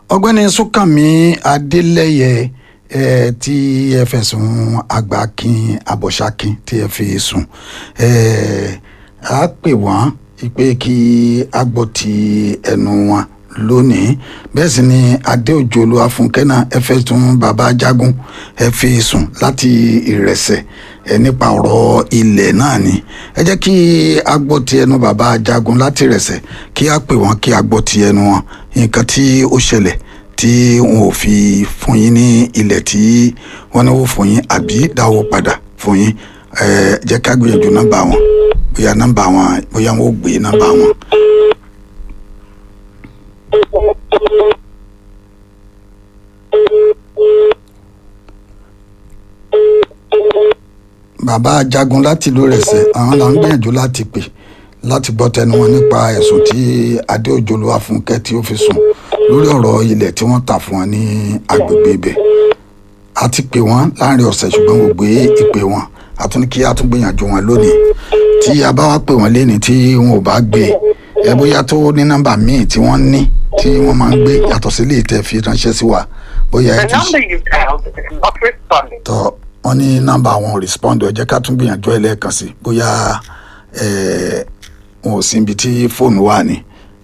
ọ̀gbẹ́ni súnkànmí adélẹ́yẹ ẹ tí ẹ fẹ̀sùn àgbàkin àbọ̀ṣákin tí ẹ fi sùn ẹ á pè wọ́n pé kí a gbọ́ ti ẹnu wọn lónìí bẹ́ẹ̀ sì ni adéòjò olúwàfúnkẹ́ náà ẹ fẹ̀sùn bàbá jagun ẹ fi sùn láti ìrẹsẹ̀ ẹ nípa ọ̀rọ̀ ilẹ̀ náà ni ẹ jẹ́ kí a gbọ́ ti ẹnu bàbá jagun láti ìrẹsẹ̀ kí a pè wọ́n kí a gbọ́ ti ẹnu wọn nǹkan tí ó ṣẹlẹ̀ tí wọn ò fi fún yín ní ilẹ̀ tí wọ́n ní wò fún yín àbí dáwọ́ padà fún yín ẹ jẹ́ ká gbìyànjú nọ́mbà wọn bóyá nọ́mbà wọn bóyá wọn ò gbé nọ́mbà wọn. bàbá jagun láti ìlú Ìrẹsẹ̀ àwọn là ń gbìyànjú láti pè láti gbọ́ tẹnu wọn nípa ẹ̀sùn tí adéòjò olúwàfúnkẹ́ tí ó fi sùn lórí ọ̀rọ̀ ilẹ̀ tí wọ́n tà fún wọn ní agbègbè ibẹ̀ a ti pè wọ́n láàrin ọ̀sẹ̀ ṣùgbọ́n kò gbé ìpè wọn a tún ní kí a tún gbìyànjú wọn lónìí tí a bá wá pè wọ́n léni tí wọn ò bá gbé ẹ bóyá tó ní nọ́mbà míì tí wọ́n ní tí wọ́n máa ń gbé yàtọ̀ sí ilé ìtẹ́ fi ránṣẹ́ sí wa bóyá ẹ The ti number you dialed is not responding. tọ́ wọ́n ní nọ́mbà wọn respond ẹ jẹ́ ká tún gbìyànjú ẹ lẹ́ẹ̀kan sí bóyá ẹ wọn ò sí ibi tí fóònù wà ní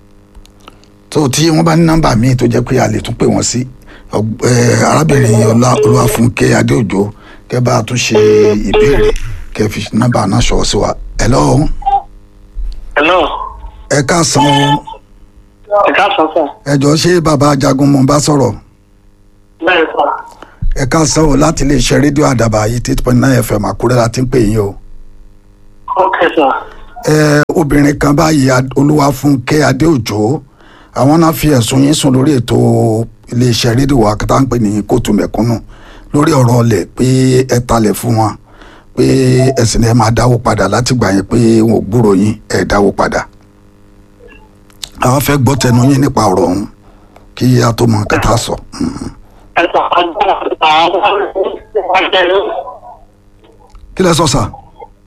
tó tí wọ́n bá ní nọ́mbà míì tó jẹ́ pé a lè tún pè wọ́n sí ọg- ẹ, arábìnrin ọlá olúwàfúnkẹ́ adéòjò kẹ́ bá a tún ṣe ìbéèrè kẹ́ fi nọ́mbà náà ṣọwọ́ sí wa hello Hello. ẹ káàsán o Ẹ káàsán sir. ẹ jọ̀ọ́ ṣé bàbá ajagun mo bá sọ̀rọ̀ Bẹ́ẹ̀ sọ. ẹ káàsán o láti lè ṣe rédíò àdàbà yìí eight point nine fm àkúrẹ́ la ti ń pè yín o. Ok sir. ẹ obìnrin kan báyìí Ad- olúwafúnkẹ́ adéòjò àwọn náà fi ẹ̀sùn yín sùn lórí ètò iléeṣẹ́ rédíò wa kí tá ń pè ní kóòtù mẹ̀kúnnù lórí ọ̀rọ̀ ọlẹ̀ pé ẹ talẹ̀ fún wọn pé ẹ̀sìn ẹ máa dáwó padà láti gbà yín pé wọn ò gbúrò yín ẹ dáwó padà àwọn fẹ́ gbọ́ tẹnu yín nípa ọ̀rọ̀ ọ̀hún kí a tó mọ nǹkan tá a sọ. Mhm. Ẹ sọ agbára àwọn ọjọ́ kí lẹ sọ sà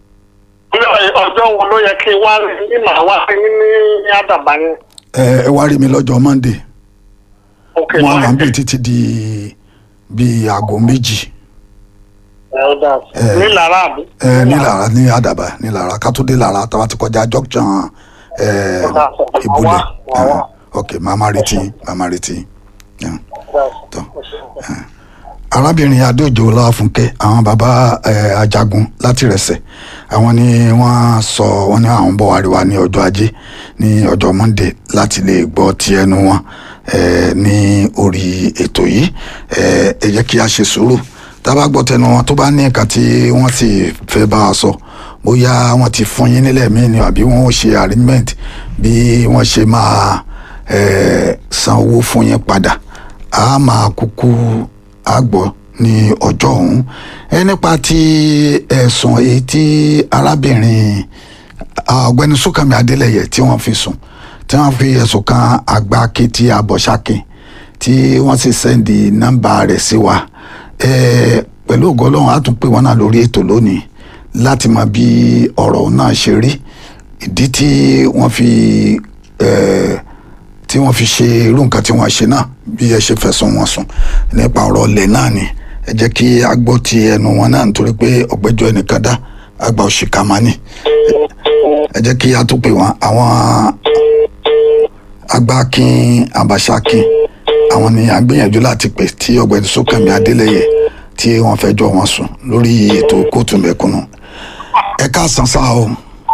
ọjọ́ wo ló yẹ kí wá ní màá wá sí ní àdàbà yẹn. ẹ ẹ wá rí mi lọ́jọ́ monday Ok wọn wà ń bì títí di bíi aago méjì. Ẹ ó dà sí. Ní Lára àbí? ẹ ní lára ní àdàbà ní lára ká tó dé lára tá a bá ti kọjá junction ẹ ìbúlẹ̀ Wà wá. ok màmá retí màmá retí yeah. tó arábìnrin adéòjò ọláfúnkẹ́ àwọn bàbá ẹ ajagun láti rẹsẹ̀ àwọn ni wọ́n sọ wọ́n ní àwọn bọ̀ wá rí wa ní ọjọ́ ajé ní ọjọ́ monday láti lè gbọ́ ti ẹnu wọn ẹ ní orí ètò yìí ẹ ẹ jẹ́ kí a ṣe sùúrù tá a bá gbọ́ tẹnu wọn tó bá ní nǹkan tí wọ́n sì fẹ́ bá a sọ bóyá wọ́n ti fún yín nílẹ̀ míì ni àbí wọ́n ó ṣe arrangement bí wọ́n ṣe máa ẹ san owó fún yín padà a máa kúkú àgbọ̀ ní ọjọ́ ọ̀hún ẹ nípa ti ẹ̀sùn èyí tí arábìnrin ọ̀gbẹ́ni Súnkànmí Adélẹ́yẹ tí wọ́n fi sùn tí wọ́n fi ẹ̀sùn kan àgbà akéètì Abọ́ṣákin tí wọ́n sì sẹ́ndì nọ́mbà rẹ̀ sí wa ẹ pẹ̀lú ògo Ọlọ́run á tún pè wọ́n náà lórí ètò lónìí láti mọ bí ọ̀rọ̀ náà ṣe rí ìdí tí wọ́n fi ẹ tí wọ́n fi ṣe irú nǹkan tí wọ́n ṣe náà bí ẹ ṣe fẹ̀sùn wọn sùn nípa ọ̀rọ̀ ọ̀lẹ̀ náà ni ẹ jẹ́ kí a gbọ́ ti ẹnu wọn náà nítorí pé ọ̀gbẹ́jọ́ ẹnìkan dá àgbà òṣìkà máa ní ẹ jẹ́ kí a tún pè wọ́n àwọn agbákin abàṣákin àwọn ni a gbìyànjú láti pè tí ọ̀gbẹ́ni Súnkànmí Adélẹ́yẹ tí wọ́n fẹjọ́ wọn sùn lórí ètò kóòtù mẹ̀kúnnù ẹ káàsán sáà o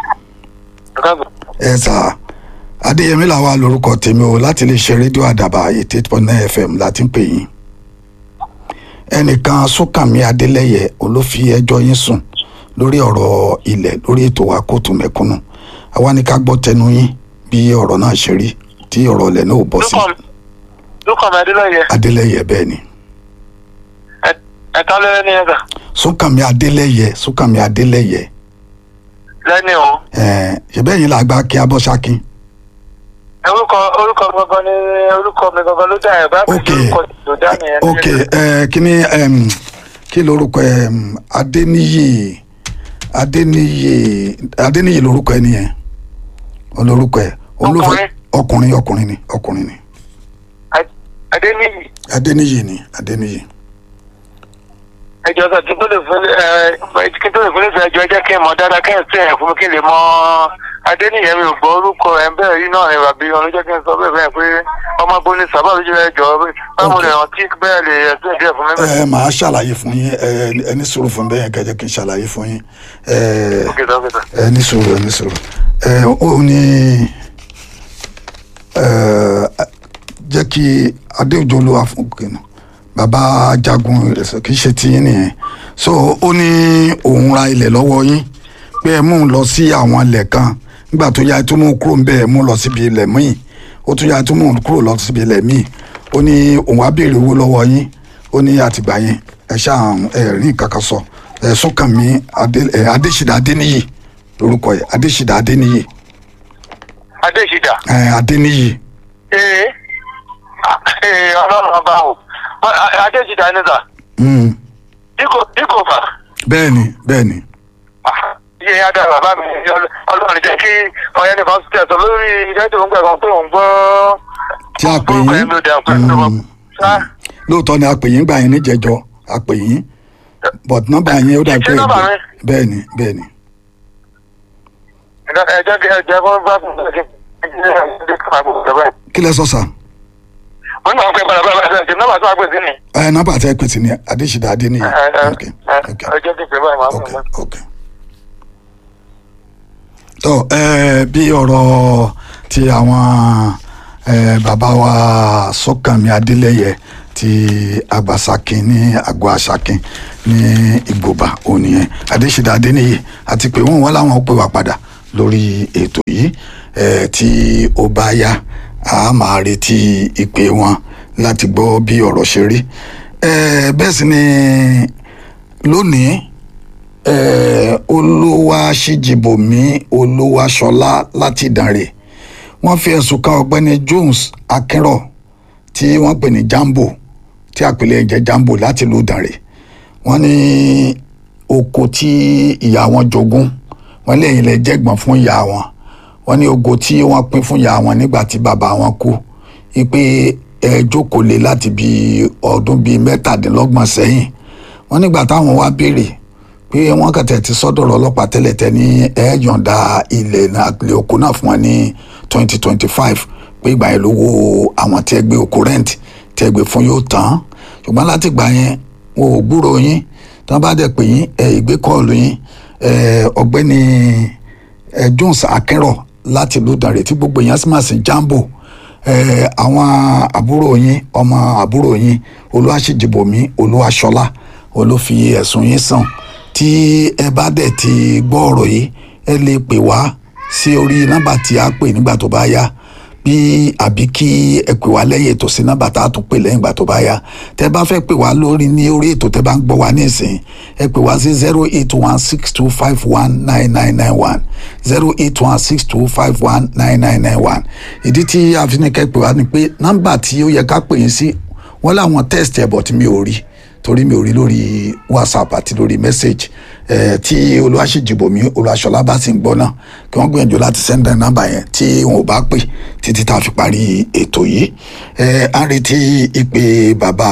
ẹ sáà adéyẹmí làwa lórúkọ tèmi o láti lè ṣe rédíò àdàbà eighty eight point nine fm láti ń pè yín ẹnìkan Súnkànmí Adélẹ́yẹ olófi ẹjọ́ yín sùn lórí ọ̀rọ̀ ilẹ̀ lórí ètò wa kóòtù mẹ̀kúnnù àwa ní ká gbọ́ tẹnu yín bí ọ̀rọ̀ náà ṣe rí tí ọ̀rọ̀ ilẹ̀ náà ò bọ́ sí Súnkànmí Adélẹ́yẹ. Adélẹ́yẹ bẹ́ẹ̀ ni Ẹ̀ka lẹ́yìn ní ẹ̀ka. Súnkànmí Adélẹ́yẹ Súnkànmí Adélẹ́yẹ Lẹ́ni o. ẹ̀ ṣẹ̀bẹ́ yín làgbà kí abọ́ṣákin Orúkọ orúkọ gangan ni orúkọ mi gangan ló dá ẹ̀ bá mi ok lórúkọ tó dá nìyẹn. ok ẹ kí ni em, kí lorúkọ ẹ Adéníyì Adéníyì Adéníyì lorúkọ ẹ nìyẹn olórúkọ ẹ olófẹ Ọkùnrin. ọkùnrin ọkùnrin ni ọkùnrin ni adéníyì adéníyì ni adéníyì ẹjọ sọ kí n tó lè fún ẹ kí n tó lè fún ẹsẹ ẹjọ ẹ jẹ́ kí n mọ̀ dáadáa kí n sí ẹ fún mi kí n lè mọ̀ adéníyì mi ò gbọ́ orúkọ ẹ bẹ́ẹ̀ yìí náà ẹ bàbí ọ̀run jẹ́ kí n sọ bẹ́ẹ̀ bẹ́ẹ̀ pé ọmọ bóni sábà lójú ẹ jọ báwo lè rántí bẹ́ẹ̀ lè ẹsẹ díẹ̀ fún mi bẹ́ẹ̀. ẹ màá ṣàlàyé fún yín ẹ ẹ ní sùúrù fún bẹ́ẹ̀ kẹjẹ kí n ṣàlàyé fún yín ẹ ok dókítà ẹ ní sùúrù ẹ ní sùúrù ẹ ó ní ẹ jẹ́ kí adéòjò ló wà fún kìnnà bàbá jagun ìrẹsẹ̀ kì í ṣe tiyín nìyẹn so ó ní òun ra ilẹ̀ lọ́wọ́ yín pé ẹ mú un lọ sí àwọn ilẹ̀ kan nígbà tó yá ẹ tún mú un kúrò ńbẹ̀ ẹ mú un lọ síbi ilẹ̀ míì ó tún yá ẹ tún mú un kúrò lọ síbi ilẹ̀ míì ó ní òun á béèrè owó lọ́wọ́ yín ó ní àtìgbà yẹn ẹ ṣáà ẹ rí nǹkan kan sọ ẹ sọkànmí Adé- ẹ, adésìdá adéníyì lórúkọ yẹ adésìdá adéníyì adéṣidà ẹ adéníyì ee ee ọlọ́run ọba o adéṣidà ní sà mm, díkò díkò fà bẹ́ẹ̀ni bẹ́ẹ̀ni iye yẹn á dára bàbá mi ọlọ́run jẹ́ kí ọ̀yẹ́ ní fásitì ẹ̀sọ́ lórí ìdájọ́ òun gbẹ̀gbọ́n pé òun gbọ́ tí a pè orúkọ yín yẹn ló dẹ̀ pé mm, ṣá lóòótọ́ ni a pè yín gbà yín níjẹ̀jọ́ a pè yín but nọ́mbà yẹn ó dà Ṣé pé nọ́mbà mi? bẹ́ẹ̀ni bẹ́ẹ̀ni ẹ̀jẹ̀ kí ẹ̀jẹ̀ kó bá fún mi kí ẹ̀jẹ̀ kí máa gbọ́ bẹ́ẹ̀. kí lẹ sọ sà wọ́n náà ń pè padà bá bá ṣe nọ́mbà tó wà pè sí ni. ẹ nọ́mbà tẹ pè sí ni adésìdá adéníyì ok ok ẹ̀jẹ̀ kí pè báyìí máa ok fún mi. ok. tó ẹ bí ọ̀rọ̀ ti àwọn ẹ bàbá wa sọ́kànmí adélẹ́yẹ ti àgbàsàkín ní àgọ́ àṣàkín ní ìgbòba òní yẹn adésìdá adéníyì àti pé wọ́n wọ́n láwọn pè wá padà lórí ètò yìí ẹ tí ó bá yá a máa retí ìpè wọn láti gbọ́ bí ọ̀rọ̀ ṣe rí ẹ bẹ́ẹ̀ sì ni lónìí eh, olúwaṣíjìbòmí olúwaṣọlá láti ìdànrè wọ́n fi ẹ̀sùn kan ọ̀gbẹ́ni jones akínrọ̀ tí wọ́n pè ní jambo tí àpèlé ẹ̀jẹ̀ jambo láti ìlú ìdànrè wọ́n ní oko tí ìyá wọn jogún wọ́n lẹ́yìn lẹ jẹ́gbọ́n fún ìyá wọn wọ́n ní ogo tí wọ́n pín fún ìyá wọn nígbà tí bàbá wọn kú wípé ẹ jókòó lé láti bí ọdún bíi mẹ́tàdínlọ́gbọ̀n sẹ́yìn wọ́n nígbà táwọn wá béèrè pé wọ́n kàtẹ́ ti sọ́dọ̀rọ̀ ọlọ́pàá tẹ́lẹ̀ tẹ́ ní ẹ yọ̀ǹda ilẹ̀ náà ilẹ̀ oko náà fún wọn ní twenty twenty five pé ìgbà yẹn lówó àwọn tẹ́ gbé oko rent tẹ́ gbé fún yóò tán ṣùgbọ́n láti gbà yẹn wọn ò gbúrò yín tí wọ́n bá dẹ̀ pè yín ẹ ìgbé kọ́ọ̀lù yín ẹ ọ̀gbẹ́ni ẹ Jones Akínrọ̀ láti ìlú Ìdànrè tí gbogbo èèyàn sì máa sìn Jambo ẹ àwọn àbúrò yín ọmọ àbúrò yín Olúwaṣèjìbòmí Olúwaṣọlá olófi ẹ̀sùn yín sàn tí ẹ bá dẹ̀ ti gbọ́ ọ̀rọ̀ yìí ẹ lè pè wá sí orí nọ́mbà tí a pè nígbà tó bá yá bí àbí kí ẹ pè wá lẹ́yìn ètò sí nọ́mbà tá a tún pè lẹ́yìn ìgbà tó bá yá tẹ bá fẹ́ pè wá lórí ní orí ètò tẹ bá ń gbọ́ wá nísìnyí ẹ pè wá sí zero eight one six two five one nine nine nine one zero eight one six two five one nine nine nine one ìdí tí a fi ní kẹ́ pè wá ni pé nọ́mbà tí ó yẹ ká pè yín sí wọ́n láwọn test ẹ̀ bọ̀ tí mi ò rí torí mi ò rí lórí whatsapp àti lórí message ẹ tí olùwàṣíjìbòmí olùwàṣọlá bá sì ń gbọ́ náà kí wọ́n gbìyànjú láti send down nọ́mbà yẹn tí wọn ò bá pè títí tá a fi parí ètò yìí ẹ á retí ìpè bàbá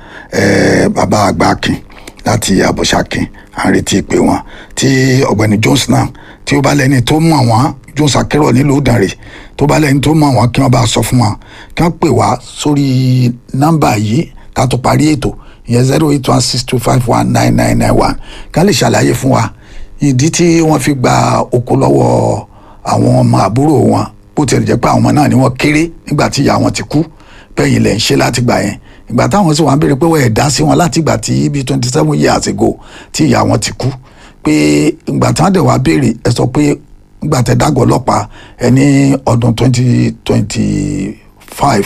ẹ bàbá àgbàkin láti àbọ̀ṣàkin à ń retí ìpè wọn tí ọ̀gbẹ́ni jones náà tí ó bá lẹ́ni tó mọ̀ wọ́n jones akérò nílùú ìdànrè tó bá lẹ́ni tó mọ̀ wọ́n kí wọ́n bá sọ fún wọn kí wọ́n pè wá sórí nọ́mbà yìí ká tó parí ètò ìyẹn zero eight one six two five one nine nine nine one ká lè ṣàlàyé fún wa ìdí tí wọ́n fi gba oko lọ́wọ́ àwọn ọmọ àbúrò wọn bó tilẹ̀ jẹ́ pé àwọn ọmọ náà ni wọ́n kéré nígbà tí ìyá wọn ti kú bẹ́ẹ̀ lẹ̀ ń ṣe láti gbà yẹn ìgbà táwọn sì wá ń béèrè pé wọ́n ẹ̀ dá sí wọn láti ìgbà tí bíi twenty seven years ago tí ìyá wọn ti kú pé ìgbà tí wọ́n dẹ̀ wá béèrè ẹ sọ pé ìgbà tẹ dágọ̀ ọlọ́pàá ẹ ní ọdún twenty twenty five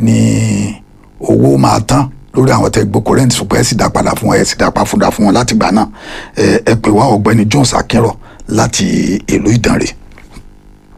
ni owó máa tán lórí àwọn tẹ gboko rent ṣùgbọ́n ẹ sì dá padà fún wọn ẹ sì dá padà fún wọn láti gbà náà ẹ ẹ pè wá ọ̀gbẹ́ni Jones Akínrọ̀ láti ìlú Ìdànrè